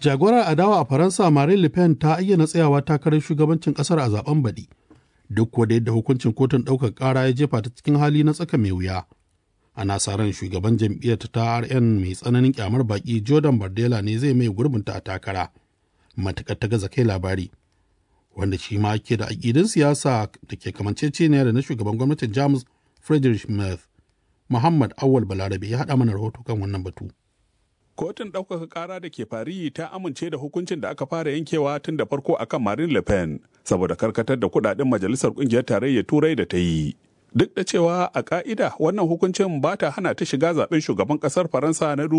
Jagorar adawa a Faransa Marine Le Pen ta ayyana tsayawa takarar shugabancin kasar a zaben baɗi. Duk kuwa da yadda hukuncin kotun ɗaukar ƙara ya jefa ta cikin hali na tsaka mai wuya. Ana sa ran shugaban jam'iyyar ta RN mai tsananin kyamar baki Jordan Bardella ne zai mai gurbinta a takara. Matuƙar ta gaza kai labari. Wanda shi ma ke da aƙidin siyasa da ke kamanceceniya da na shugaban gwamnatin Jamus Friedrich Merz. Muhammad Awal Balarabe ya haɗa mana rahoto kan wannan batu. Kotun ɗaukaka ƙara da ke Fari ta amince da hukuncin da aka fara yankewa tun da farko akan Marine Le Pen saboda karkatar da kuɗaɗen majalisar ƙungiyar tarayyar Turai da ta yi. Duk da cewa a ƙa'ida wannan hukuncin ba ta hana ta shiga zaben shugaban ƙasar Faransa na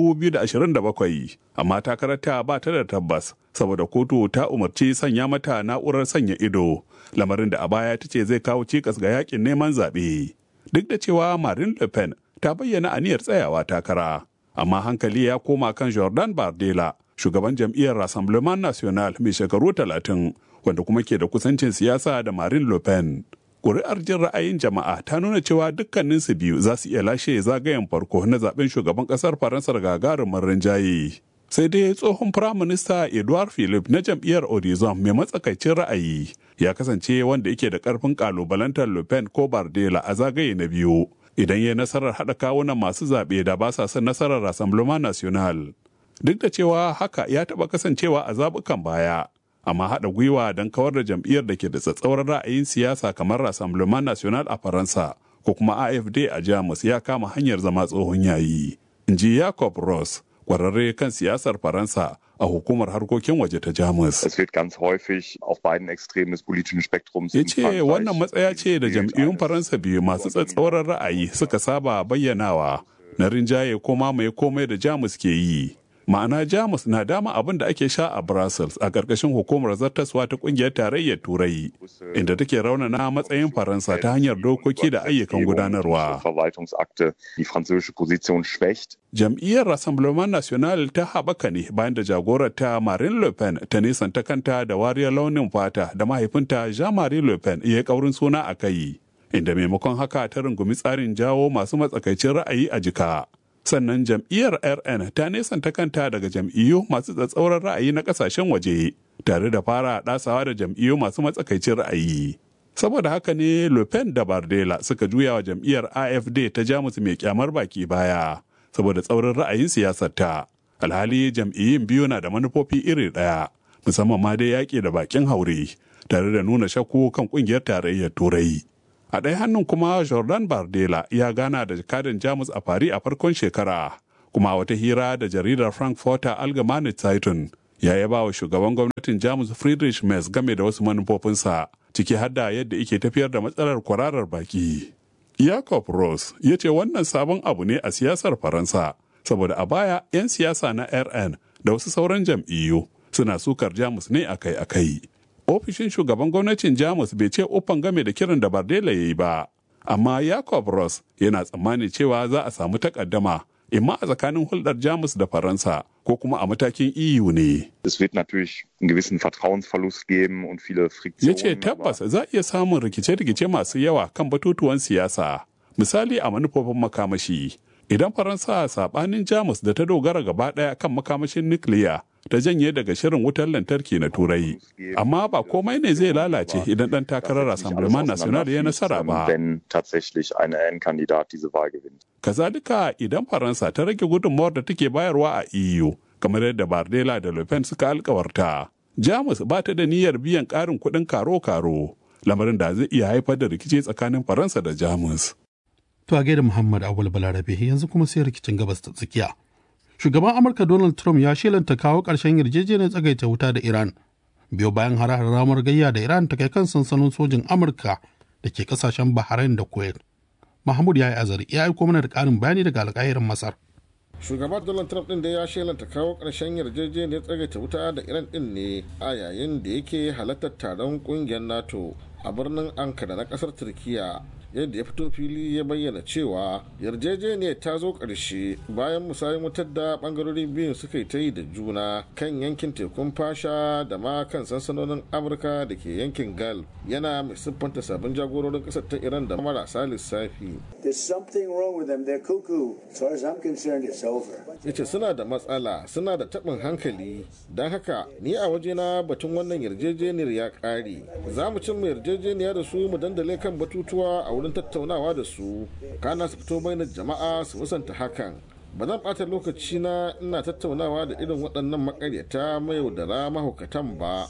2027, amma takararta ba ta da tabbas saboda kotu ta umarci sanya mata na'urar sanya ido, lamarin da a baya ta ce zai kawo cikas ga yakin neman zaɓe. Duk da cewa Marine Le Pen ta bayyana aniyar tsayawa takara. amma hankali ya koma kan Jordan Bardella, shugaban jam'iyyar Rassemblement National mai shekaru talatin, wanda kuma ke da kusancin siyasa da Marine Le Pen. Ƙuri'ar jin ra'ayin jama'a ta nuna cewa dukkaninsu biyu za su iya lashe zagayen farko na zaben shugaban ƙasar Faransa gagarumin rinjaye. Sai dai tsohon firaminista Edouard Philippe na jam'iyyar Horizon mai matsakaicin ra'ayi ya kasance wanda yake da ƙarfin ƙalubalantar Le Pen ko Bardella a zagaye na biyu. idan ya nasarar haɗa kawunan masu zaɓe da ba sa son nasarar Rassemblement National. Duk da cewa haka ya taɓa kasancewa a zaɓukan baya, amma haɗa gwiwa don kawar da jam'iyyar da ke da tsatsauran ra'ayin siyasa kamar Rassemblement National a Faransa ko kuma AFD a Jamus ya kama hanyar zama tsohon yayi. In ji Jacob Ross, kwararre kan siyasar Faransa a hukumar harkokin waje ta Jamus. Es wird ganz häufig auf beiden Extremen des politischen Spektrums Ya ce wannan matsaya ce da jam'iyyun Faransa biyu masu tsatsauran ra'ayi suka saba bayyanawa na rinjaye ko mamaye komai da Jamus ke yi. Ma'ana Jamus na dama abin da ake sha a Brussels a ƙarƙashin hukumar zartaswa ta ƙungiyar tarayyar Turai, inda take raunana matsayin Faransa ta hanyar dokoki da ayyukan gudanarwa. Verwaltungsakte die französische Position schwächt. Jam'iyyar Rassemblement National ta haɓaka ne bayan da jagorar ta Marine Le Pen ta nisanta kanta da wariyar launin fata da mahaifinta Jean-Marie Le Pen ya kaurin suna a kai, inda maimakon haka ta rungumi tsarin jawo masu matsakaicin ra'ayi a jika. Sannan jam'iyyar RN ta nesanta kanta daga jam'iyyu masu tsatsauran ra'ayi na kasashen waje, tare da fara ɗasawa da jam'iyyu masu matsakaicin ra'ayi. Saboda haka ne Le Pen da Bardella suka juya wa jam'iyyar AFD ta Jamus mai kyamar baki baya. saboda tsaurin ra'ayin siyasarta alhali jam'iyyun biyu na da manufofi iri ɗaya musamman ma dai yaƙi da bakin haure tare da nuna shakku kan ƙungiyar tarayyar turai a ɗaya hannun kuma jordan bardella ya gana da jakadan jamus a fari a farkon shekara kuma a wata hira da jaridar frankfurter allgemeine zeitung ya yaba wa shugaban gwamnatin jamus friedrich merz game da wasu manufofinsa ciki har da yadda ike tafiyar da matsalar kwararar baki Jacob Ross ya ce wannan sabon abu ne a siyasar Faransa, saboda a baya 'yan siyasa na RN da wasu sauran jam'iyyu suna sukar Jamus ne akai-akai. Ofishin shugaban gwamnatin Jamus bai ce ofan game da kiran da Bardella ya yi ba, amma Jacob Ross yana tsammani cewa za a samu takaddama imma a tsakanin hulɗar Jamus da Faransa ko kuma a matakin EU ne. Es wird natürlich einen gewissen Vertrauensverlust geben und viele Ya Friktionen. ce tabbas za a iya samun rikice-rikice masu yawa kan batutuwan siyasa, misali a manufofin makamashi. Idan Faransa saɓanin Jamus da ta dogara gaba ɗaya kan makamashin nukiliya ta janye daga shirin wutar lantarki na Turai. Amma ba komai ne zai lalace idan ɗan takarar Rassemblement National ya nasara ba. Wenn tatsächlich ein N-Kandidat diese Wahl gewinnt. Kazalika idan Faransa ta rage gudunmawar da take bayarwa a EU, kamar yadda Bardella da Le Pen suka alkawarta. Jamus ba ta da niyyar biyan ƙarin kuɗin karo-karo, lamarin da zai iya haifar da rikici tsakanin Faransa da Jamus. To a gaida Muhammad Awul Balarabe yanzu kuma sai rikicin gabas ta tsakiya. Shugaban Amurka Donald Trump ya shelanta kawo ƙarshen yarjejeniyar tsagaita wuta da Iran. Biyo bayan hare ramar gayya da Iran ta kai kan sansanin sojin Amurka da ke kasashen Bahrain da Kuwait. Mahmud ya yi azari ya aiko mana da ƙarin bayani daga alƙahirin Masar. shugaban donald trump din da ya shelanta kawo ƙarshen yarjejeniyar tsagaita wuta da iran din ne a yayin da yake halartar taron ƙungiyar nato a birnin ankara na ƙasar turkiya yadda ya fito fili ya bayyana cewa yarjejeniyar ta zo ƙarshe bayan musayin wutar da ɓangarorin biyun suka yi ta yi da juna kan yankin tekun fasha da ma kan sansanonin amurka da ke yankin gal yana mai siffanta sabbin jagororin ƙasar ta iran da marasa lissafi ya ce suna da matsala suna da taɓin hankali don haka ni a wajena batun wannan yarjejeniyar ya ƙare za mu cimma yarjejeniya da su mu dandale kan batutuwa a wurin tattaunawa da su kana su fito bainar jama'a su musanta hakan ba zan ɓata lokaci na ina tattaunawa da irin waɗannan makaryata mai yaudara mahaukatan ba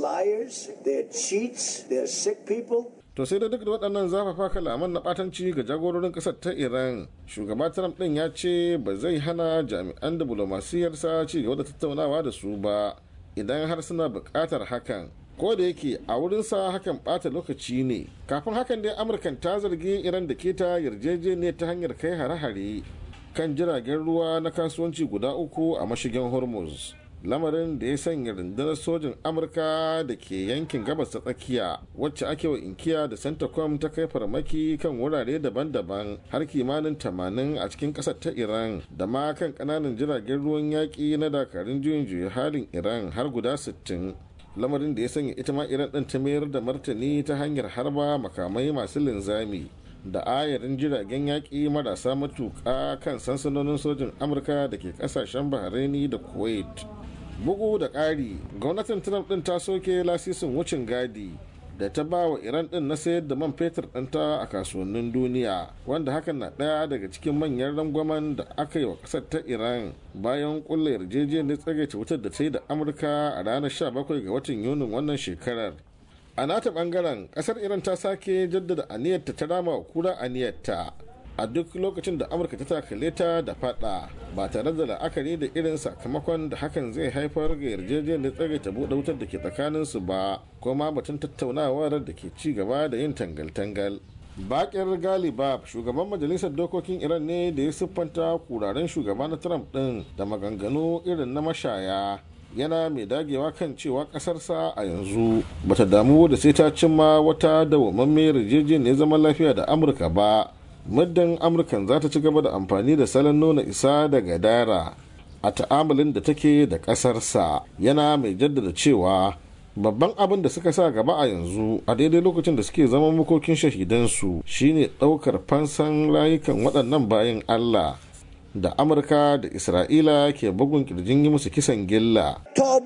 to sai da duk da waɗannan zafafa kalaman na ɓatanci ga jagororin ƙasar ta iran shugaba trump ɗin ya ce ba zai hana jami'an diplomasiyarsa ci gaba da tattaunawa da su ba idan har suna buƙatar hakan ko da yake a wurinsa hakan ɓata lokaci ne kafin hakan dai amurkan ta zargi iran da keta yarjejeniyar ta hanyar kai hare-hare kan jiragen ruwa na kasuwanci guda uku a mashigin hormuz lamarin da ya sanya rundunar sojin amurka da ke yankin gabas ta tsakiya wacce ake wa inkiya da centacom ta kai farmaki kan wurare daban-daban har kimanin tamanin a cikin kasar ta iran da ma kan kananan jiragen ruwan yaƙi na dakarun juyin juya halin iran har guda 60 lamarin da ya sanya ita ma iran ɗin ta mayar da martani ta hanyar harba makamai masu linzami da ayarin jiragen yaƙi marasa matuƙa kan sansanonin sojin amurka da ke ƙasashen bahraini da kuwait bugu da ƙari gwamnatin trump ɗin ta soke lasisin wucin gadi da ta ba wa iran ɗin na sayar da man fetur ɗinta a kasuwannin duniya wanda hakan na ɗaya daga cikin manyan rangwamen da aka yi wa ƙasar ta iran bayan ƙulla yarjejeniyar tsagaita wutar da ta yi da amurka a ranar 17 ga watan yunin wannan shekarar a nata bangaren kasar iran ta sake jaddada aniyarta ta rama wa kura aniyarta a duk lokacin da amurka ta takale ta da fada ba tare da la'akari da irin sakamakon da hakan zai haifar ga yarjejeniyar tsare ta buɗe wutar da ke tsakanin su ba kuma batun tattaunawar da ke ci gaba da yin tangal-tangal bakir galibab shugaban majalisar dokokin iran ne da ya siffanta kuraren shugaba na trump din da maganganu irin na mashaya yana mai dagewa kan cewa kasarsa a yanzu bata damu da sai ta cimma wata dawwammamiyar yarjejeniyar zaman lafiya da amurka ba muddin amurkan za ta ci gaba da amfani da salon nuna isa da gadara a ta'amalin da take da kasarsa yana mai jaddada cewa babban abin da suka sa gaba a yanzu a daidai lokacin da suke zama makokin shahidansu shine ɗaukar fansan rayukan waɗannan bayan allah da amurka da isra'ila ke bugun kirjin yi musu kisan gilla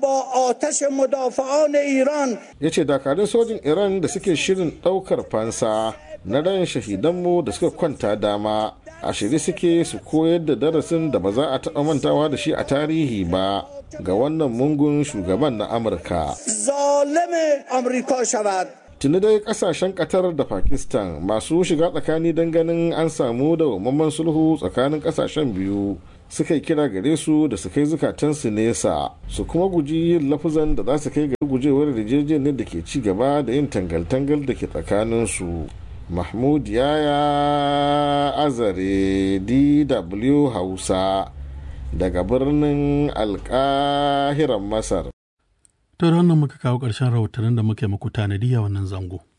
ya ce dakarun sojin iran da suke shirin daukar fansa na ran shahidanmu da suka kwanta dama a shirye suke su koyar da darasin da ba za a taɓa mantawa da shi a tarihi ba ga wannan mungun shugaban na amurka tuni dai kasashen qatar da pakistan masu shiga tsakani don ganin an samu da wamman sulhu tsakanin kasashen biyu suka yi kira gare su da su kai zukatansu nesa su kuma guji yin lafuzan da za su kai ga gujewar yarjejeniyar da ke ci gaba da yin tangal-tangal da ke tsakaninsu mahmud yaya azare dw hausa daga birnin alkahiran masar To da wannan muka kawo ƙarshen rahotannin da muke muku tanadi a wannan zango.